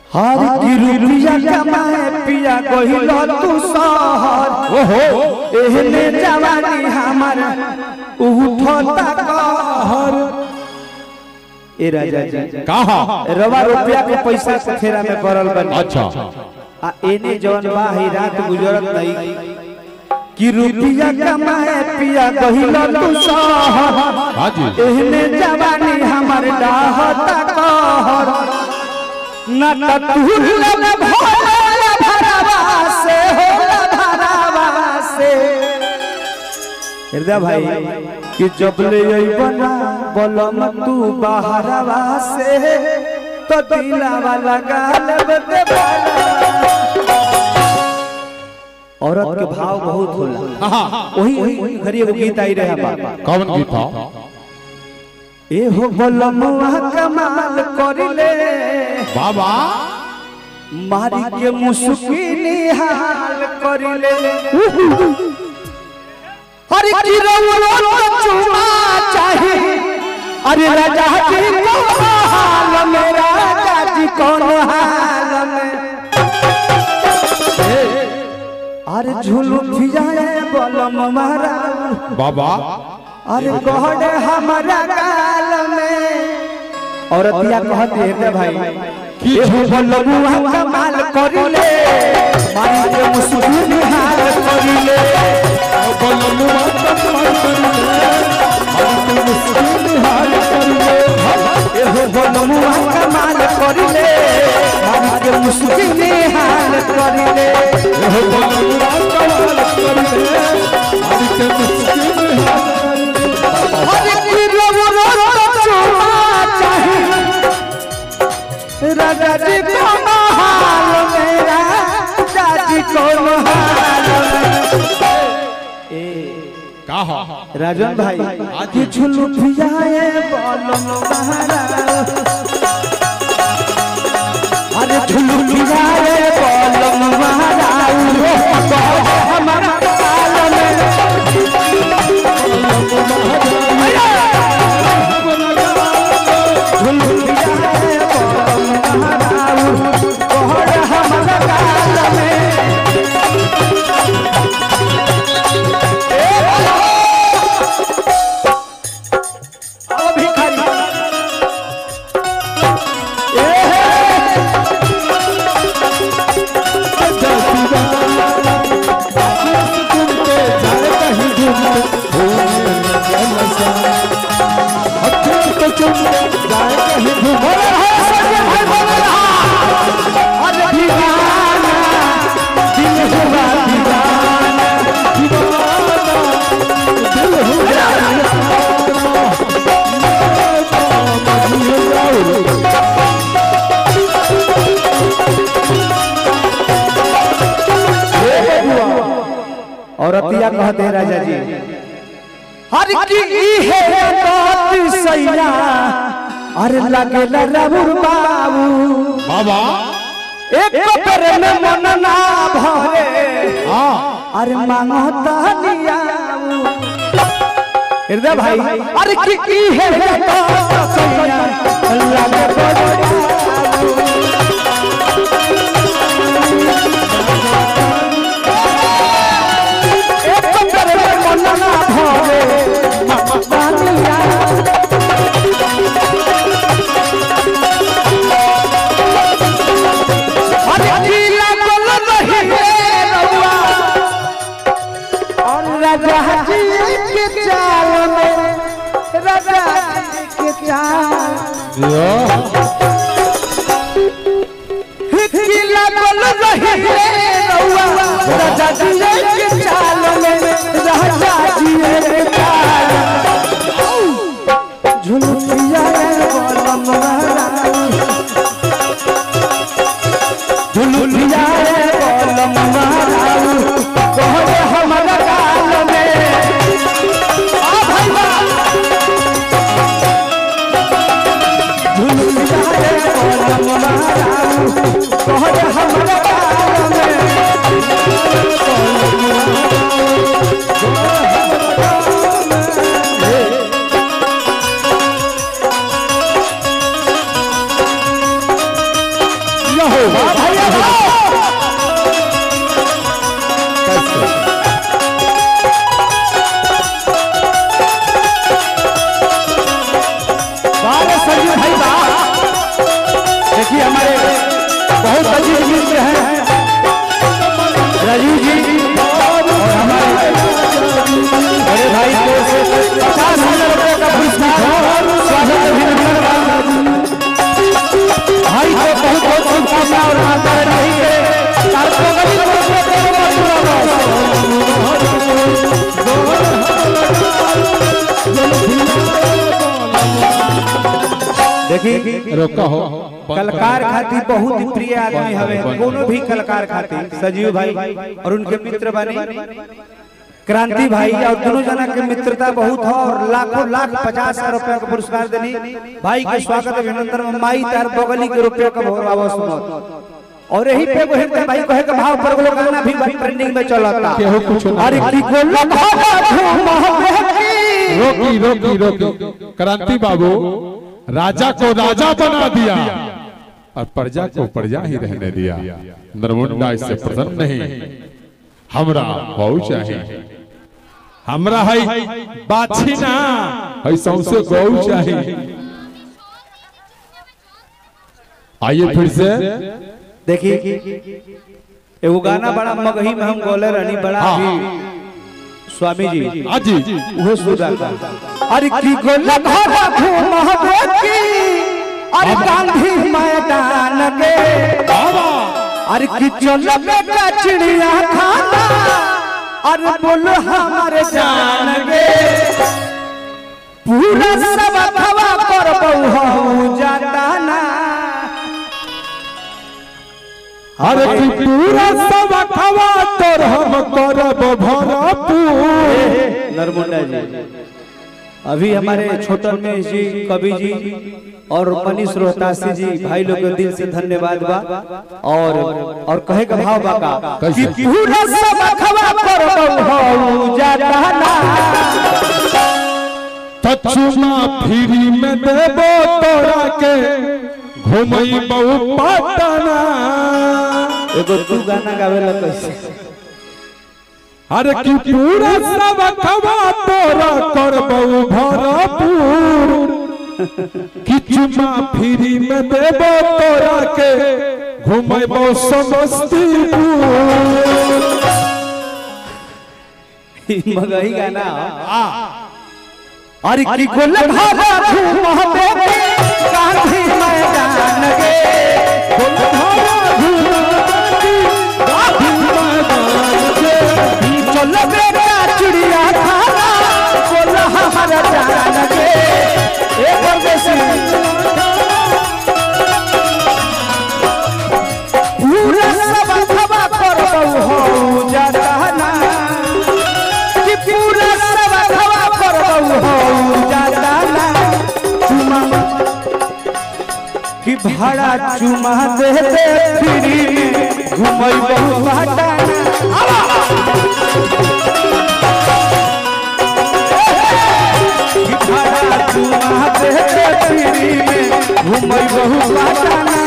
हर की रुपया कमाए पिया गहिल तू शहर ओहो एहने जवानी हमर उठता कहर ए राजा जी कहा रवा रुपया के पैसा के फेरा में पड़ल बनी अच्छा आ एने जवन बा ही रात गुजरत नहीं कि रुपया कमाए पिया गहिल तू शहर हाजी एहने जवानी हमर डाहता कहर न त तुहल भोल भरवा से हो भरवा से हृदय भाई कि जब ले बना बलम तू बाहरवा से तो दिलावा लगा लेबे ते औरत के भाव बहुत होला हाँ वही वही घरी एगो गीत आई रहे बाबा कौन गीत था ए हो बलमुआ कमाल करिले बाबा मारी के मुस्किनी हाल करिले हरि की रउआ चुमा चाहे अरे राजा जी कौन हाल में राजा जी कौन हाल में अरे झुलू फिजाए बलम मारा बाबा अरे कहड़े हमारा गाल में औरतिया कहती है रे भाई कि बलमुआ कमाल करिले मारी के मुस्कुन हाल करिले बलमुआ कमाल करिले मारी के मुस्कुन हाल करिले एहो बलमुआ कमाल करिले मारी के मुस्कुन हाल करिले एहो बलमुआ कमाल करिले मारी के मुस्कुन हाल अरे की रो रो रो चुमा चाहे राजा जी कौन हाल मेरा राजा जी कौन हाल ए कहा राजन भाई कि झुलू फिजाए बलम बहारा अरे झुलू फिजाए बलम बहारा हमारा काल में झुलू फिजाए बलम बहारा कहर हमारा काल में आओ भिखारी ए अरे दीवाना दिल हुआ दीवाना दिल हुआ औरतिया कहते हैं राजा जी हर की है बात सैया अरे लगे रबुर बाबू बाबा एक पेर में मन ना भरे हाँ अरे मांगता नियाऊ हृदय भाई अरे की की है बात सैया लगे रबुर एक पेर में मन ना भरे मांगता नियाऊ अरे गीला बोल रही है रउआ और राजा जी के चाल में राजा जी के चाल गीला बोल रही है रउआ राजा जी के चाल में राजा जी के चाल झुलुकिया बोलम महारानी झुलुकिया बोलम महारानी कहरे हमरा काल में आ भाई बा झुलुकिया बोलम महारानी कहरे हमरा काल में भैया वाह बारे संजू भाई वाह देखिए हमारे बहुत अजीब मित्र हैं राजीव जी और हमारे बड़े भाई को पचास हजार रुपये का पुरस्कार स्वागत अभिनंदन भाई को बहुत बहुत शुभकामना और माता रानी के तारकोगली को देखिए रोका हो कलाकार खातिर बहुत ही प्रिय आदमी हवे कोनो भी कलाकार खातिर सजीव भाई और उनके मित्र बने क्रांति भाई और दोनों जना के मित्रता बहुत हो और लाखों लाख पचास हजार रुपया का पुरस्कार देनी भाई के स्वागत अभिनंदन में माई तार बगली के रुपये का बहुत आवाज और यही पे कोहे के भाई कहे के भाव पर वो गाना भी ट्रेंडिंग में चलता केहू कुछो ना अरे की को लगा की रोकी रोकी रोकी क्रांति बाबू राजा को राजा बना दिया और प्रजा को प्रजा ही रहने दिया नरमुंडा इससे प्रसन्न नहीं हमरा बहु चाहिए हमरा है बाछी ना है सौसे गौ चाहिए आइए फिर से देखिए एगो गाना बड़ा मगही में हम गोले रहनी बड़ा हाँ। भी स्वामी जी आजी वो सुधा का अरे की गोला घोड़ा घूम की अरे गांधी मैदान के अरे की चलो बेटा चिड़िया खाना अरे बोलो हमारे जान के पूरा सब खवा कर बहु जाता ना अरे कि पूरा सब खवा तोर हम करब भरपूर नरमुंडा जी अभी हमारे छोटन में जी कवि जी और मनीष रोहतासी जी भाई लोग के दिल से धन्यवाद बा और और कहे का भाव बा का कि कैसे? पूरा सब खवा पर बहु जाता ना तछुमा फ्री में देबो तोरा के घुमई बहु पटना एगो तू गाना गावेला कैसे अरे कि पूरा सब खवा तोरा करबो भरपूर किचुमा फ्री में देबो तोरा के घुमैबो समस्तीपुर ई मगही गाना अरे की गोल भागा घूम बेटे गांधी मैदान के गोल भागा चल बेटा चिड़िया खाना बोल हमारा जान के एक और बेसी पूरा सब खबा कर हो जाता ना कि पूरा सब खबा कर हो जाता ना चुमा कि भाड़ा चुमा दे दे फ्री में घुमई बहु बाटा कि भाड़ा चुमा दे दे फ्री में घुमई बहु बाटा